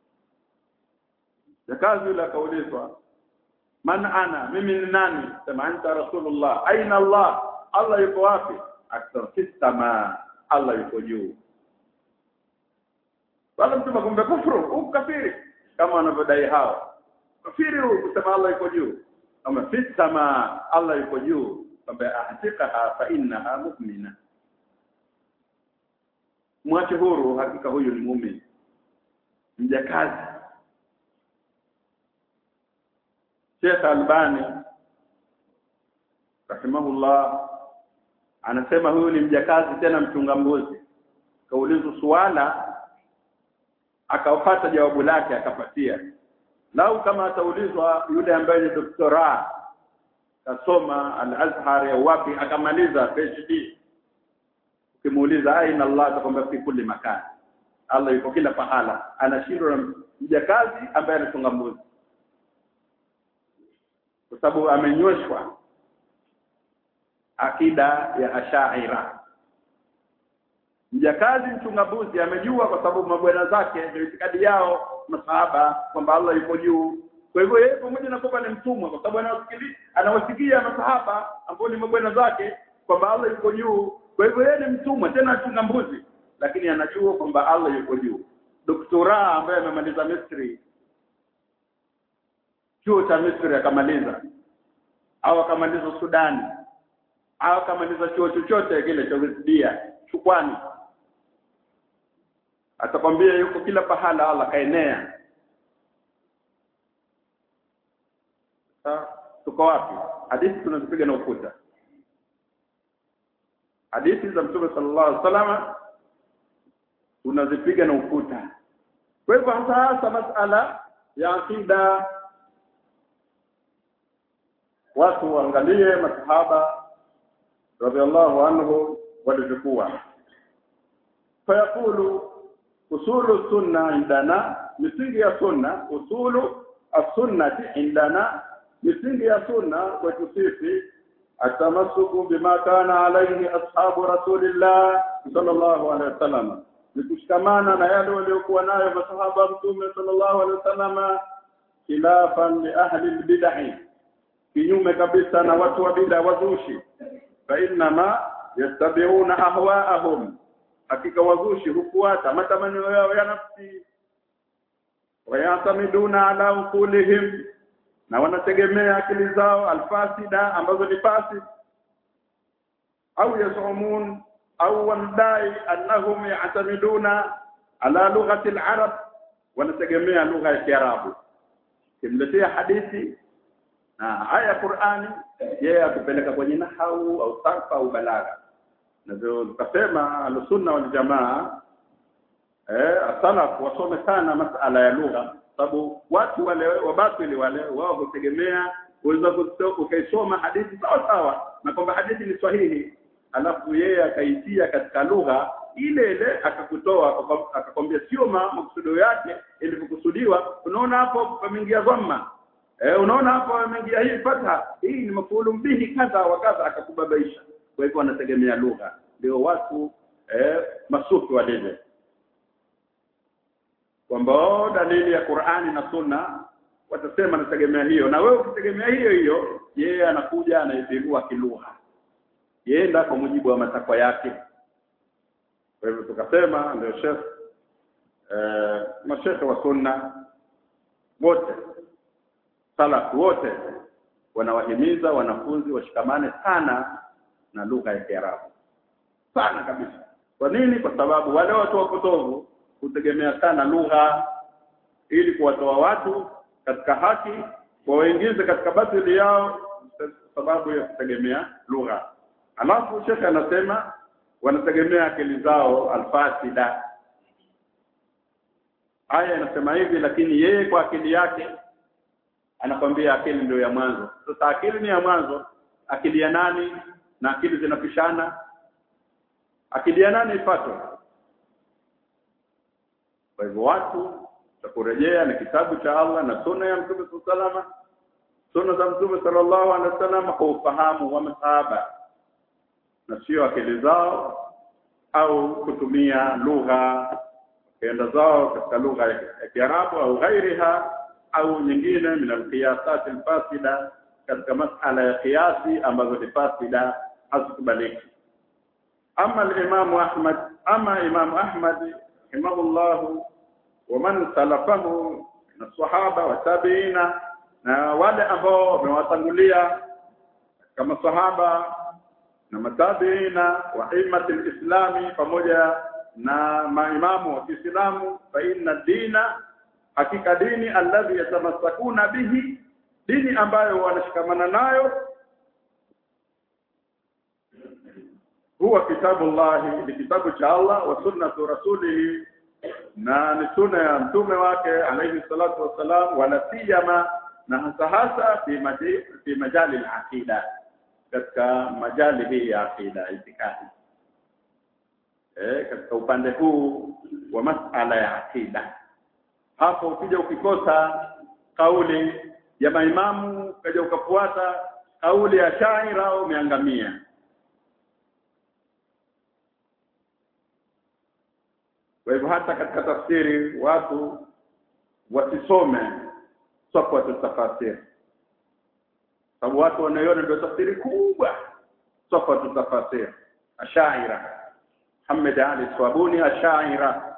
Jakazi yule akaulizwa man ana mimi ni nani sema anta rasulullah aina allah allah yuko wapi akasema fistama allah yuko juu wala mtu kumbe kufuru ukafiri kama wanavyodai hao kafiri huu kusema allah yuko juu kama fi sama Allah yuko juu kwamba ahtiqaha fa innaha mu'mina mwache huru hakika huyu ni muumini mjakazi Sheikh Albani rahimahullah anasema huyu ni mjakazi tena mchunga mbuzi kaulizwa suala akapata jawabu lake akapatia lau kama ataulizwa yule ambaye ni doktora kasoma al-Azhar ya wapi akamaliza PhD ukimuuliza aina Allah atakwambia fi kulli makan Allah yuko kila pahala anashindwa na mjakazi ambaye anachunga mbuzi kwa sababu amenyoshwa akida ya ashaira mjakazi mchunga mbuzi amejua kwa sababu mabwana zake ndio itikadi yao masahaba kwamba Allah yuko juu kwa hivyo yeye pamoja na kwamba ni mtumwa kwa sababu anawasikia anawasikia masahaba ambao ni mabwana zake kwamba Allah yuko juu kwa hivyo yeye ni mtumwa tena achunga mbuzi lakini anajua kwamba Allah yuko juu doktora ambaye amemaliza Misri chuo cha Misri akamaliza au akamaliza Sudani au akamaliza chuo chochote kile cha Wesdia chukwani atakwambia yuko kila pahala Allah kaenea tuko wapi hadithi tunazipiga na ukuta hadithi za mtume sallallahu alaihi wasallam tunazipiga na ukuta kwa hivyo hasa hasa masala ya akida watu waangalie masahaba radhiallahu anhu walivyokuwa fayaqulu usulu sunna indana misingi ya sunna usulu as-sunnati indana misingi ya sunna kwetu sisi atamasuku bima kana alayhi ashabu rasulillah sallallahu alaihi wasallam ni kushikamana na yale waliokuwa nayo masahaba mtume sallallahu alaihi wasallam khilafan li ahli albid'ah kinyume kabisa na watu wa bid'a wazushi fa inma yastabi'una ahwa'ahum hakika wazushi hufuata matamanio yao ya nafsi wayatamiduna ala ukulihim na wanategemea akili zao alfasida ambazo ni fasi au yasumun au wanadai annahum ya'tamiduna ala lughati al-arab wanategemea lugha ya kiarabu kimletea hadithi na aya Qur'ani yeye akupeleka kwenye nahau au sarfa au balagha na ndio tukasema al-sunna wal jamaa eh asalaf wasome sana masala ya lugha sababu watu wale wabatili wale wao hutegemea uweza ukaisoma hadithi sawa sawa na kwamba hadithi ni sahihi alafu yeye akaitia katika lugha ile ile akakutoa akakwambia sio makusudio yake ilivyokusudiwa unaona hapo pameingia dhamma eh unaona hapo pameingia hii fatha hii ni mafulu bihi kadha wa kadha akakubabaisha kwa hivyo wanategemea lugha ndio watu eh masufi walivyo kwamba dalili ya Qur'ani na Sunna watasema nategemea hiyo na wewe ukitegemea hiyo hiyo yeye anakuja anaipigua kilugha yenda kwa mujibu wa matakwa yake kwa hivyo tukasema ndio chef eh mashekhe wa sunna wote salaf wote wanawahimiza wanafunzi washikamane sana na lugha ya Kiarabu sana kabisa kwa nini kwa sababu wale watu wapotovu kutegemea sana lugha ili kuwatoa watu katika haki wawaingize katika batili yao sababu ya kutegemea lugha alafu shekhe anasema wanategemea akili zao alfasida aya inasema hivi lakini yeye kwa akili yake anakwambia akili ndio ya mwanzo sasa akili ni ya mwanzo akili ya nani na akili zinapishana akili ya nani ifatwe kwa hivyo watu takurejea ni kitabu cha Allah na sunna ya Mtume sallallahu sunna za Mtume sallallahu alaihi wasallam kwa ufahamu wa masahaba na sio akili zao au kutumia lugha kenda zao katika lugha ya Kiarabu au ghairiha au nyingine min alqiyasat alfasida katika masala ya kiasi ambazo ni fasida hazikubaliki ama al-Imam Ahmad ama Imam Ahmad rahimahullah ومن سلفه من الصحابه والتابعين na wale ambao wamewatangulia kama sahaba na matabiina wa immati lislami pamoja na maimamu wa Kiislamu fa inna dina hakika dini alladhi yatamassakuna bihi dini ambayo wanashikamana nayo huwa kitabu llahi ni kitabu cha Allah wa sunnatu rasulihi na ni sunna ya mtume wake alayhi salatu wassalam wala siyama na hasa hasa fi maji- fi majali al-aqida katika majali hii ya aqida itikadi eh katika upande huu wa masala ya aqida hapo ukija ukikosa kauli ya maimamu ukaja ukafuata kauli ya shaira umeangamia kwa hivyo hata katika tafsiri watu wasisome safwatu tafasiri sababu watu wanaiona ndio tafsiri kubwa safwatu tafasiri ashaira Muhammad Ali Swabuni ashaira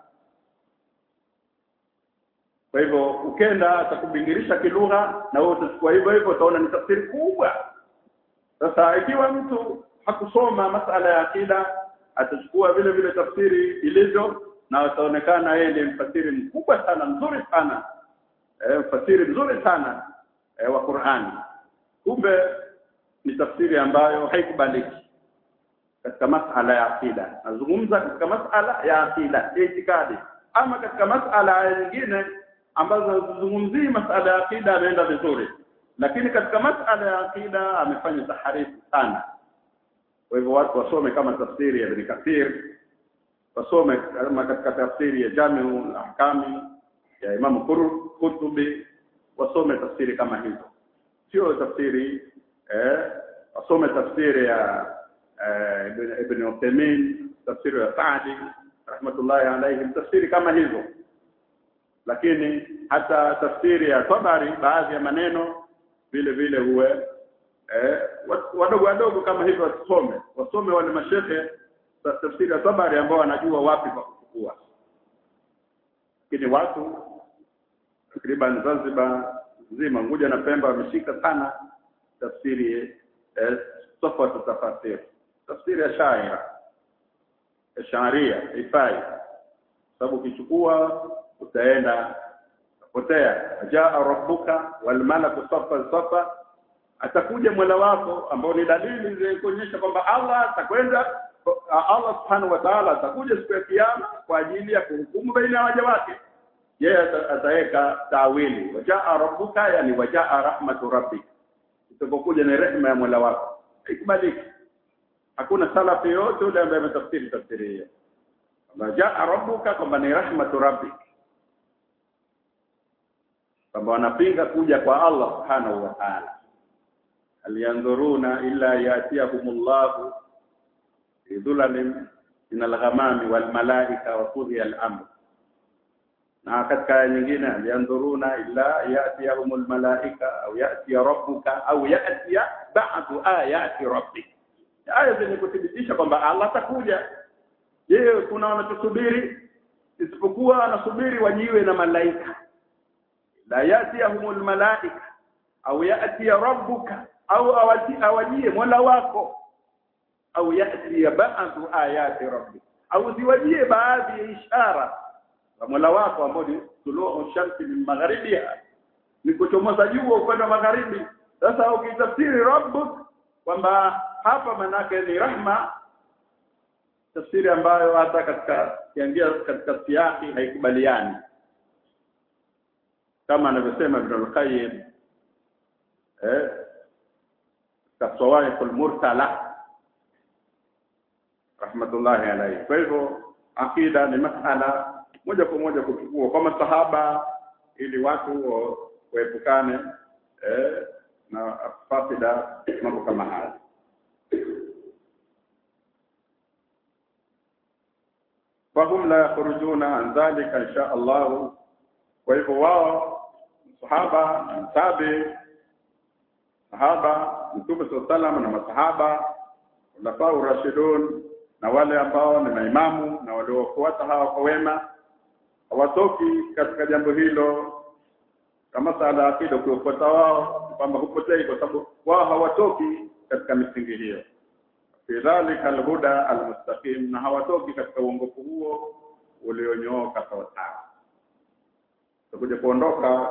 kwa hivyo ukenda atakubingirisha kilugha na wewe utachukua hivyo hivyo utaona ni tafsiri kubwa sasa ikiwa mtu hakusoma masala ya akida atachukua vile vile tafsiri ilivyo na ataonekana yeye ni mfasiri mkubwa sana mzuri sana e, mfasiri mzuri sana e, wa Qur'ani kumbe ni tafsiri ambayo haikubaliki katika masala ya akida nazungumza katika masala ya akida itikadi ama katika masala nyingine ambazo hazizungumzii masala ya akida ameenda vizuri lakini katika masala ya akida amefanya taharifu sana kwa hivyo watu wasome kama tafsiri ya Ibn Kathir wasome kama katika tafsiri ya Jamiu Ahkami ya Imam Qur- Qurtubi wasome tafsiri kama hizo sio tafsiri eh wasome tafsiri ya eh, Ibn- Ibn Uthaymeen tafsiri ya Saadi rahmatullahi alayhim tafsiri kama hizo lakini hata tafsiri ya Tabari baadhi ya maneno vile vile huwe eh, wa- wadogo wadogo kama hivyo wasome wasome wale mashehe ta- tafsiri ya Tabari ambao wanajua wapi pa kuchukua lakini watu takriban Zanzibar nzima Unguja na Pemba wameshika sana tafsiri eh, tofauti tafasiri tafsiri ya shaira ya sharia ifai sababu ukichukua utaenda potea jaa rabbuka wal malaku safa safa atakuja mola wako ambao ni dalili za kuonyesha kwamba Allah atakwenda Allah subhanahu wa ta'ala atakuja siku ya kiyama kwa ajili ya kuhukumu baina ya waja wake yeye ata- ataweka tawili wajaa rabbuka yani wajaa rahmatu rabbik itapokuja ni rehema ya mola wako ikubaliki hakuna salafi yote yule ambaye ametafsiri tafsiri hiyo kwamba jaa rabbuka kwamba ni rahmatu rabbik kwamba wanapinga kuja kwa Allah subhanahu wa ta'ala hal yanzuruna illa yatiyahumullahu fi dhulalin min al-ghamami wal malaika wa qudhiya al-amr na katika aya nyingine hal yanzuruna illa yatiyahumul malaika au yatiya rabbuka au yatiya ba'du ayati rabbik aya zenye kuthibitisha kwamba Allah atakuja je kuna wanachosubiri isipokuwa wanasubiri wajiwe na malaika la yatiyahumul malaika au yatiya rabbuka au awati awajie mola wako au yatiya ba'du ayati rabbik au ziwajie baadhi ya ishara za mola wako ambao ni tuluu shamsi min magharibiha ni kuchomoza jua upande wa magharibi sasa ukitafsiri rabbuk kwamba hapa manake ni rahma tafsiri ambayo hata katika kiangia katika siaki haikubaliani kama anavyosema Ibn al-Qayyim eh kasawaiq al-mursala rahmatullahi alayhi kwa hivyo akida ni masala moja kwa moja kuchukua kwa masahaba ili watu wa- waepukane eh, na fasida mambo kama haya fahum la yakhrujuna an dhalika insha Allah kwa hivyo wao sahaba tabi sahaba mtume sallallahu na masahaba ulafau rashidun na wale ambao ni maimamu na waliofuata hawa kwa wema hawatoki katika jambo hilo kama sala ya akida ukiwafuata wao kwamba hupotei kwa sababu wao hawatoki katika misingi hiyo fi dhalika alhuda almustaqim na hawatoki katika uongofu huo ulionyooka sawa sawa tutakuja kuondoka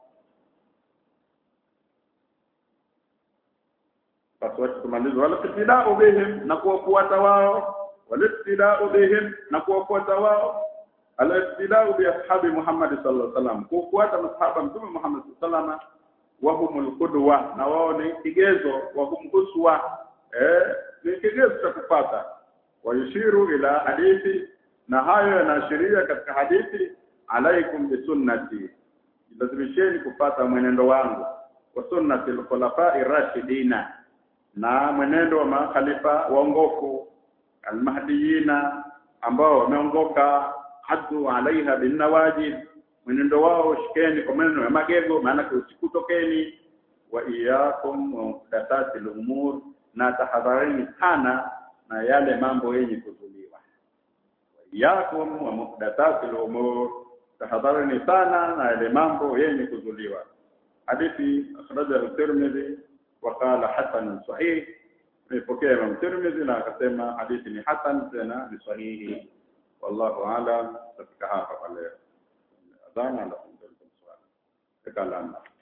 basi wacha tumalize wala ibtida'u bihim na kuwafuata wao wala ibtida'u bihim na kuwafuata wao ala ibtida'u bi ashabi Muhammad sallallahu alaihi wasallam kufuata masahaba mtume Muhammad sallallahu alaihi wasallam wa humul qudwa na wao ni kigezo wa hum uswa eh ni kigezo cha kupata wayushiru ila hadithi na hayo yanaashiria katika hadithi alaikum bisunnati lazimisheni kupata mwenendo wangu wa sunnati al-khulafa'i rashidina na mwenendo wa makhalifa waongofu almahdiyina ambao wameongoka hadu alaiha binawajid mwenendo wao shikeni kwa maneno ya magego maana usikutokeni wa iyakum wa muhdathati al-umur na tahadharini sana na yale mambo yenye kuzuliwa wa iyakum wa muhdathati al-umur tahadharini sana na yale mambo yenye kuzuliwa hadithi akhrajahu Tirmidhi وقال حسن صحيح مepokea Imam Tirmidhi na akasema hadithi ni hasan tena ni sahihi wallahu aalam katika hapa pale adhana alafu ndio swali kala